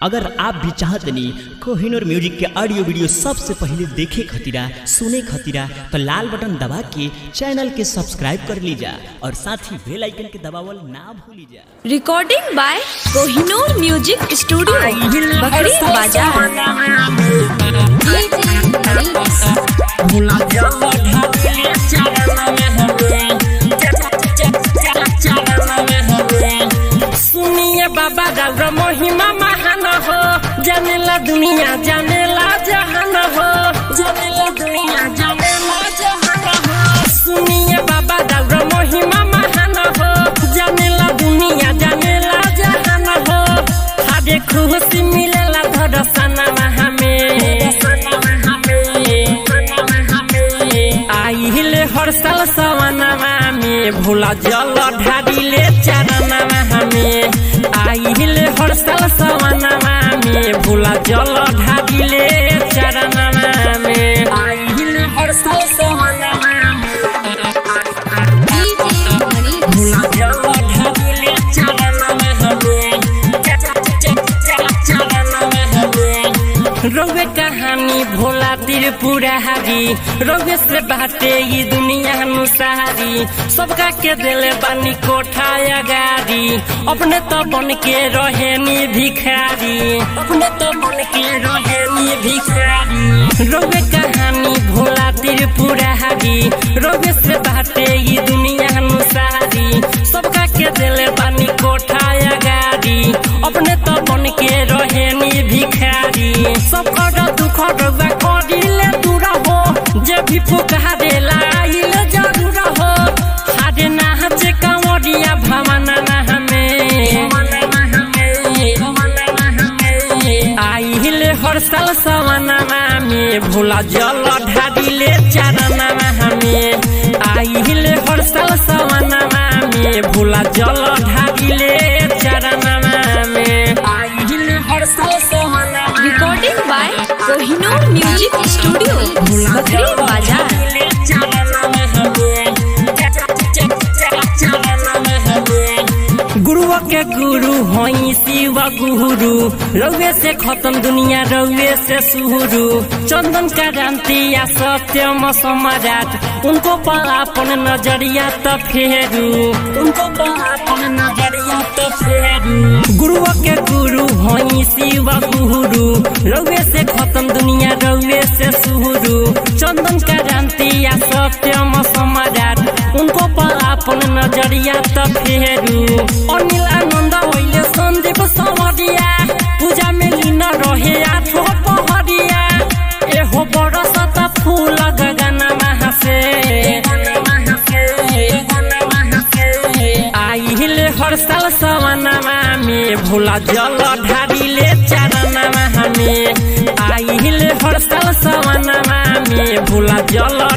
अगर आप भी चाहतनी कोहिनूर म्यूजिक के ऑडियो वीडियो सबसे पहले देखे खतीरा सुने खतीरा तो लाल बटन दबा के चैनल के सब्सक्राइब कर लीजा और साथ ही बेल आइकन के दबावल ना भूली जा recording by Kohinoor music studio बकरी बाजार सुनिए बाबा दाऊरा महिमा महान हो जानेला दुनिया जानेला जहान हो जानेला दुनिया जानेला जहान हो सुनिए बाबा दाऊरा महिमा महान हो जानेला दुनिया जानेला जहान हो हादे खुशी मिलेला धरसना हमें आइले हर साल सवनमा में भोला जल ढाडिले चरणमा हमें आइले हर साल सवनमा में भोला जल ढाडिले चरणमा में आइले हर साल सवनमा भोला जल ढाडिले चरणमा हमें रौवे कहानी भोला त्रिपुरा हारी रौवे से बाटे ये दुनिया अनुसारी सबका के दिले बानी कोठा गाड़ी अपने तो बन के रहे नी भिखारी अपने तो बन के रहे नी भिखारी रौवे कहानी भोला त्रिपुरा हारी रौवे से बाटे ये दुनिया अनुसारी सबका के दिले बानी कोठा गाड़ी अपने तो बन के रहे नी भिखारी सब कर दुख रउआ करिले दूर हो जे भी पुकारेला आइले जरूर हो हारे नाचे कंवरिया भवना ना हमें आइले हर साल सवनमा में भोला जल ढाडिले चरणमा हमें आइले हर साल सवनमा में भोला जल ढाडिले चरणमा में आइले हर साल सवनमा recording by Kohinoor music studio बकरी बाजार गुरुआ के गुरु होई शिव गुरु रउए से खत्म दुनिया रउए से शुरू चंदन का क्रांति या सत्यम सम्राट उनको पर अपन नजरिया तो फेरू उनको पर अपन नजरिया तो फेरू गुरुआ के गुरु होई शिव गुरु रउए से खत्म दुनिया रउए से शुरू चंदन का क्रांति या सत्यम सम्राट उनको पर अपन नजरिया तो फेरू अनिल आनंद होइले सन्दीप सवरिया पूजा में लीन रहे आठो पहरिया एहो बरस त फूल गगनमा हसे आइले हर साल सवनमा में भोला जल ढाडिले चरणमा हमें आइले हर साल सवनमा में भोला जल